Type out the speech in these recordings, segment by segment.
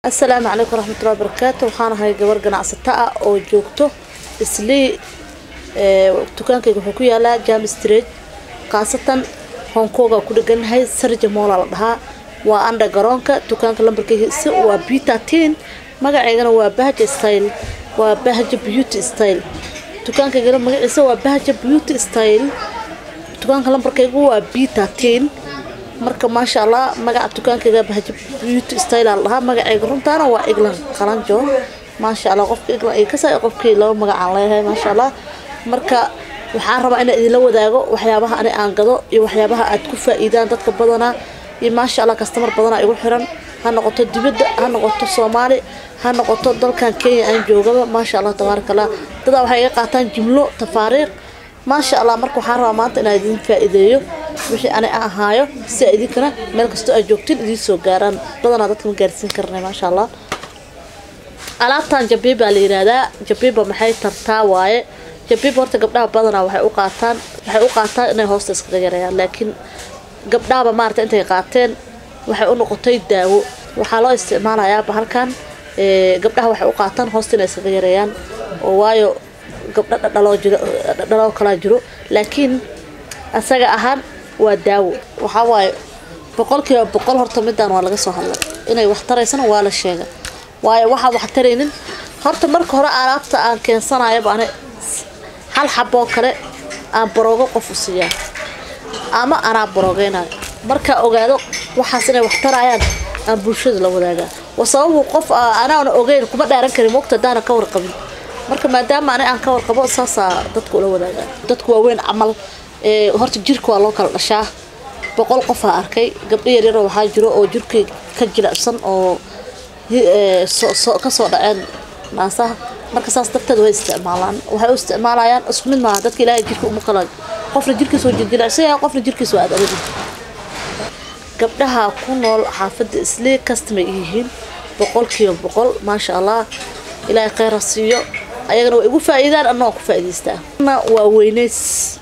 asalaamu calaykum waraxmatullahi wabarakaatu waxaan ahay gabar ganacsato ah oo joogto islii dukaankayga wuxuu ku yaalaa jam street khaasatan hongkonga ku dheganahay sarja moola la dhahaa waa andha garoonka dukaanka lambarkaygiisa waa bitatin magaceygana waa bahja style waa bahja beauty style dukaankaygana magaciisa waa bahja beauty style dukaanka lambarkaygu waa bitatin marka maasha allah magaca dukaankayga bahja beauty style la dhahaa magacayga runtaana waa eglan qalanjo maasha allah qofka eglan ay kasa qofkii laba magacaan leeyahay maasha allah marka waxaan rabaa inaan idinla wadaago waxyaabaha ani aan gado iyo waxyaabaha aad ku faa-iidaan dadka badanaa iyo maasha allah kastamar badanaa igu xiran ha noqoto dibadda ha noqoto soomaali ha noqoto dalkan kenya aan joogaba maasha allah tabaaraka allah dadaa waxay iga qaataan jimlo tafaariiq maasha allah marka waxaan rabaa maanta inaan idin faa-iideeyo wixii ani aan ahaayo si a idinkana meel kastoo aad joogtin idiin soo gaaraan badanaa dadka ma gaarsiin karnay maasha allah alaabtan jabiiba la yiraahdaa jabiiba maxay tartaa waaye jabiiba horta gabdhaha badanaa waxay u qaataan waxay u qaataan inay hoosta iskaga yareeyaan laakiin gabdhahaba maarata intay qaateen waxay u noqotay daawo waxaa loo isticmaalayaa bahalkan gabdhaha waxay u qaataan hoosta inay iskaga yareeyaan oo waayo gabdho dhadhaloo jiro dhadhaloo kalaa jiro laakiin asaga ahaan waa daawo waxaa waaye boqolkiiba boqol horta midaan waa laga soo hadlay inay wax taraysana waa la sheega waayo waxaa wax taraynin horta marka hore alaabta aan keensanayaba ani hal xaboo kale aan baroogo qof u siiyaa ama anaa baroogeynayo markaa ogaado waxaas inay wax tarayaan aan bulshada la wadaagaa wa sababu qof anaana ogeyn kuma dhaaran karin mogta hadaana ka warqabin marka maadaama ani aan ka warqabo saasaa dadka ula wadaagaa dadku waaweyn camal horta jirka waa loo kala dhashaa boqol qofaa arkay gabdho yaryaroo waxaa jiro oo jirkay ka jilicsan oo kasoo dhaceen naasaha marka saas darteed way isticmaalaan waxay u isticmaalayaan isku mid maaha dadka ilaahay jirka uma kala qofna jirkiisa waa jiljilacsan yahay qofna jirkiisa waa aad gabdhaha ku nool xaafadda islii kastamay yihiin boqolkiiba boqol maasha allah ilaahay kheyra siiyo ayagana waa igu faa-iidaan anna waan ku faa-iidaystaa kana waa weyneys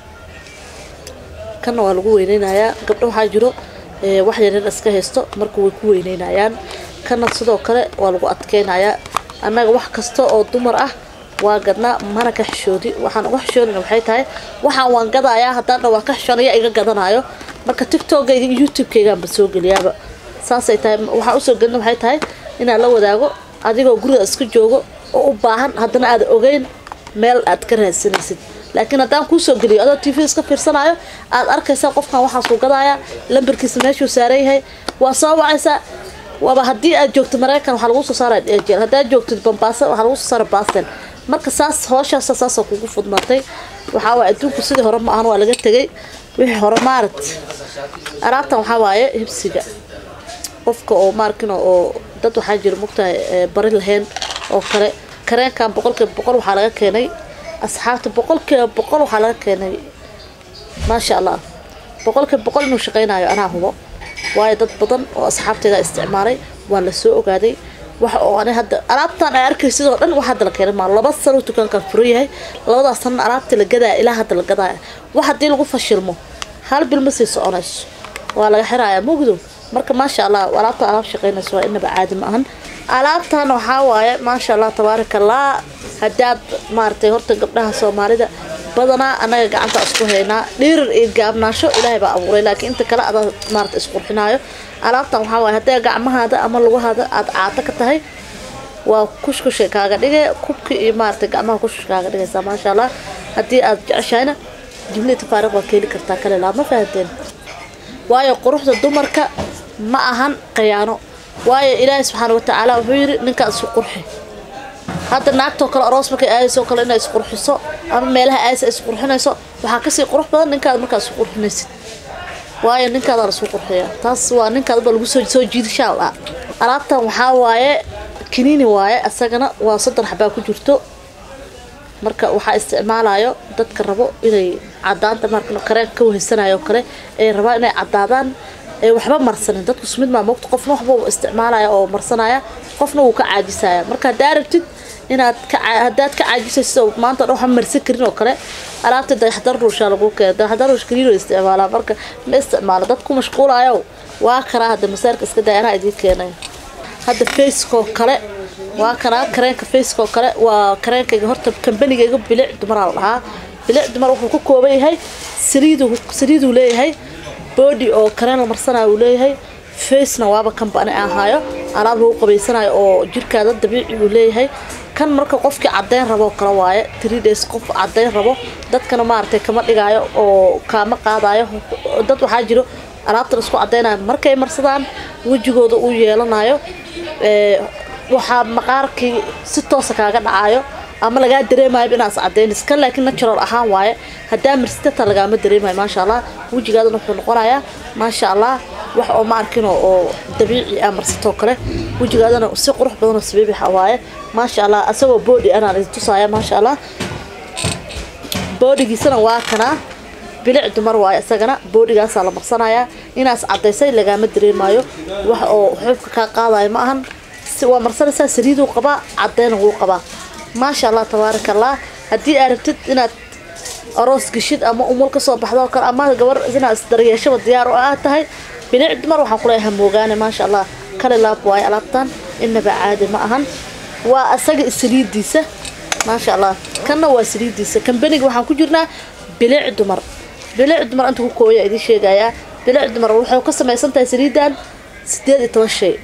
kana waa lagu weyneynayaa gabdho waxaa jiro wax yaryar iska haysto marka way ku weyneynayaan kana sidoo kale waa lagu adkeynayaa annaga wax kasta oo dumar ah waa gadnaa mana ka xishoodi waxaan uga xishoonayna waxay tahay waxaan waan gadayaa haddaana waa ka xishoonaya iga gadanayo marka tiktokayga iyo youtube-kaygaanba soo geliyaaba saasay tahay waxaan usoo gelina waxay tahay inaan la wadaago adigoo guriga iska joogo oo u baahan haddana aada ogeyn meel aad ka raadsanaysid laakiin haddaan kuusoo geliyo adoo t v iska fiirsanayo aad arkaysaa qofkan waxaasuu gadayaa lambarkiisa meeshuu saaran yahay waa soo wacaysaa waaba haddii aad joogto maraykan waxaa lagu soo saara jeel haddaad joogtid bambaasa waxaa lagu soo saara baasten marka saas hooshaasa saasoo kugu fudnaatay waxaa waaye adduunku sidii hore ma ahan waa laga tegay wixii hore maarat alaabtan waxaa waaye hibsiga qofka oo maarkin oo dad waxaa jira mugtahay bari lahayn oo kale kareenkan boqolkiiba boqol waxaa laga keenay asxaabta boqolkiiba boqol waxaa laga keenay maasha allah boqolkiiba boqol inuu shaqaynayo anaa hubo waayo dad badan oo asxaabteeda isticmaalay waa la soo ogaaday waxa oo ani hadda alaabtan ay arkay sidoo dhan wax hadda la keenay maa laba sano dukaankan furan yahay labadaas sanna alaabta la gadaya ilaa hadda la gadaya wax haddii lagu fashilmo hal bil ma sii soconayso waa laga xirayaa mugdo marka maasha allah alaabta alaab shaqaynayso waa inaba caadi ma ahan alaabtan waxaa waaye maasha allah tabaaraka allah haddaad maaragtay horta gabdhaha soomaalida badanaa annaga gacanta isku haynaa dhiirar iyo gaabnaasho ilaahay baa abuuray laakiin inta kale adaa maarata isqurxinaayo alaabtan waxaa waaye hadday gacmahaada ama lugahaada aada caato ka tahay waa kushkushay kaaga dhige kubki iyo maarata gacmaha kushkush kaaga dhigaysaa maasha allah haddii aad jeceshahayna jimlii tafaariq waa keeli kartaa kale laa ma fahanteen waayo quruxda dumarka ma ahan khiyaano waayo ilaahay subxaana watacaala wuxuu yidhi ninkaa isu qurxi hadda naagtoo kale aroos markay aadayso kale inay isqurxiso ama meelaha aadaysa isqurxinayso waxaa kasii qurux badan ninkaada markaa isu qurxinaysid waayo ninkaadaa lasu qurxiya taas waa ninkaadaba lagu soo soo jiidashaa la alaabtan waxaa waaye kiniini waaye asagana waa soddon xabaa ku jirto marka waxaa isticmaalayo dadka rabo inay cadaanta marka kareen ka wahaysanayo kale ay rabaan inay cadaadaan waxba marsanin dadku sumid maa mogta qofna waxba isticmaalaya oo marsanaya qofna wuu ka caajisaya marka haddaa rabtid inaad hadaad ka caajisayso maanta dhan waxba marsan karin oo kale alaabta dayaxdar ruushaa lagu keena dayaxdar ruush kaliilo isticmaalaa marka ma isticmaalo dad ku mashquulayo waa karaa hadda masaarka iska day anaa idiin keenay hadda facekoo kale waa kanaa kareenka facekoo kale waa kareenkayga horta kambanigayga bilic dumaraa la dhahaa bilic dumar wuxuu ku kooban yahay saliidu saliiduu leeyahay body oo kareen la marsanaayo uu leeyahay facena waaba kambani aan hayo alaab lagu qabaysanayo oo jirkaada dabiici uu leeyahay kan marka qofkii caddeyn rabo kale waaye three days qof caddeyn rabo dadkana maaragtay kama dhigaayo oo kaama qaadayo dad waxaa jiro alaabtan isku caddeynayo markay marsadaan wejigooda uu yeelanayo waxaa maqaarkii si toosa kaaga dhacayo ama lagaa dareemayo inaas cadeynis kan laakiin natural ahaan waaye haddaa marsitata lagaama dareemayo maasha allah wejigaadana wuxuu noqonayaa maasha allah wax oo ma arkin oo dabiici ah marsatoo kale wejigaadana si qurux badanoo sabiibixa waaye maasha allah asagoo boodi anaan idin tusaaya maasha allah boodigiisana waa kanaa bilic dumar waaye isagana boodhigaasaa la marsanayaa inaas cadaysay lagaama dareemayo wax oo xubka kaa qaadayo ma ahan waa marsanaysaa saliiduu qabaa cadeyna wuu qabaa maasha allah tabaaraka allah haddii aad rabtid inaad aroos geshid ama umul kasoo baxdo kale ama gabar inaad isdaryeeshaba diyaar oo aad tahay bilic dumar waxaan kuleeyahay moogaane maasha allah kale laab waaye alaabtan inaba caadi ma ahan waa asaga saliidiisa maasha allah kanna waa saliidiisa kambaniga waxaan ku jirnaa bilic dumar bilic dumar inta ku kooya idiin sheegayaa bilic dumar waxay ka samaysan tahay saliidan sideed iyo toban shay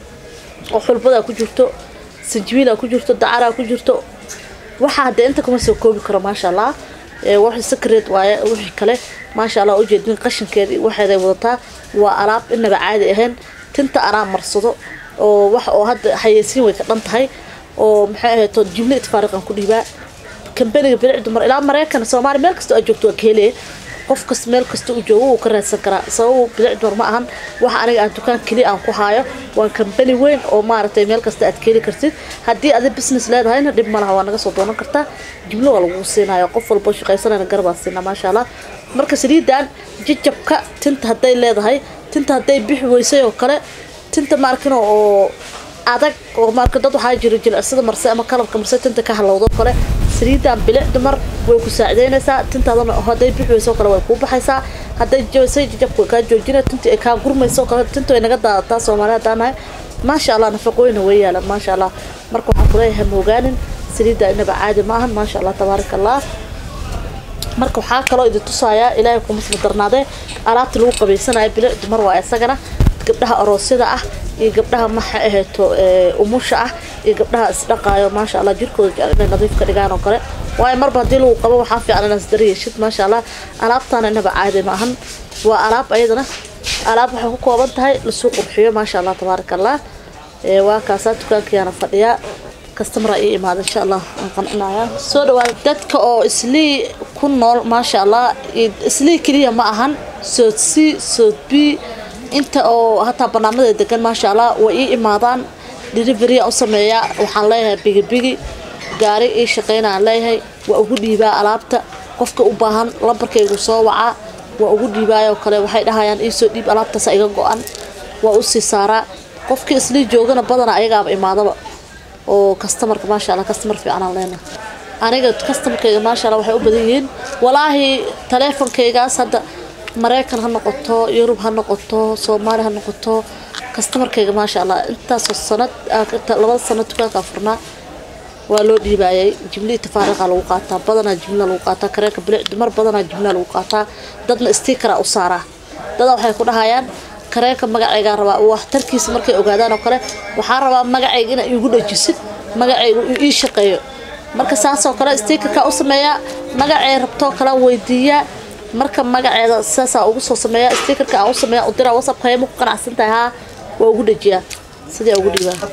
oo xulbadaa ku jirto sanjibiilaa ku jirto dacaraa ku jirto waxaa hadee inta kuma soo koobi karo maasha allah wax secret waaye wixii kale maasha allah ujeedin qashinkeedii waxeeday wadataa waa alaab inaba caadi ahayn tinta anaa marsado oo wax oo hadda xayeysiin way ka dhan tahay oo maxay ahayto jimle itfaariqan ku dhiibaa kambaniga bilic dumar ilaa maraykan soomaaliya meel kasta aad joogto waa ka helaya qof kas meel kasta uu joogo wuu ka raadsan karaa sababu bilic dumar ma ahan waxa aniga aan dukaan keliya aan ku haayo waa kambani weyn oo maaragtay meel kasta aad keeli kartid haddii adi business leedahayna dhib ma laha waa naga soo doonan kartaa jimlo waa lagu siinayo qof walbo shaqaysanayna garbaan siinaa maasha allah marka saliidan jajabka tinta hadday leedahay tinta hadday bixi weysay oo kale tinta maarkino oo adag oo marka dad waxaa jira jilicsada marse ama kalabka marse tinta ka halowdo kale saliidan bilic dumar way ku saacideynaysaa tintaadana hadday bixweyso kale way kuu baxaysaa hadday jabisay jajabka way kaa joojina tinta ay kaa gurmayso kale tinta way naga daadataa soomaali haddaan nahay maasha allah nafaqooyina way yaalan maasha allah marka waxaan kuleeyahay moogaanin saliidda inaba caadi ma ahan maasha allah tabaaraka allah marka waxaa kaloo idin tusayaa ilaahay kuma soo darnaadee alaabta lagu qabaysanayo bilic dumar waa isagana gabdhaha aroosyada ah iyo gabdhaha maxa ahayto umusha ah iyo gabdhaha isdhaqaayo maasha allah jirkooda jecel inay nadiif ka dhigaan oo kale waayo marba haddii lagu qabo waxaa fiican inaad isdaryeeshid maasha allah alaabtaana inaba caadi ma ahan waa alaab ayadana alaab waxay ku kooban tahay lasuu qurxiyo maasha allah tabaaraka allah waa kaasaa dukaankayaana fadhiyaa kastamara ii imaada insha allah aan qancinaya soo dhawaada dadka oo islii ku nool maasha allah islii keliya ma ahan soodsii soodbii inta oo hataa barnaamada degan maasha allah way ii imaadaan delivery u sameeyaa waxaan leeyahay bigibigi gaari ii shaqeynaan leeyahay waa ugu dhiibaa alaabta qofka u baahan lambarkaygu soo wacaa waa ugu dhiibaayoo kale waxay dhahayaan iisoo dhiib alaabtaas iga go-an waa usii saaraa qofkii islii joogana badana ayagaaba imaadaba oo kastamarka maasha allah kastamar fiicanaan leena aniga kastamarkayga maasha allah waxay u badan yihiin walaahi taleefonkaygaas hadda maraykan ha noqoto yurub ha noqoto soomaali ha noqoto kastamarkayga maasha allah intaasoo sanad labada sanad dukaankaa furnaa waa loo dhiibaayay jimlihii tafaariiqa lagu qaataa badanaa jimla lagu qaataa kareenka bilic dumar badanaa jimla lagu qaataa dadna stiikara u saaraa dada waxay ku dhahayaan kareenka magacaygaa rabaa waxtarkiisa markay ogaadaan oo kale waxaa rabaa magacayga inaa iigu dhajisid magacaygu ii shaqeeyo marka saasoo kale stiikarkaa u sameeyaa magacay rabtoo kale weydiiyaa marka magaceeda saasaa ugu soo sameeya stiikarka aan u sameeya u diraa whatsappka ma ku qanacsan tahay haa waa ugu dhajiyaa sidii ugu dhiibaa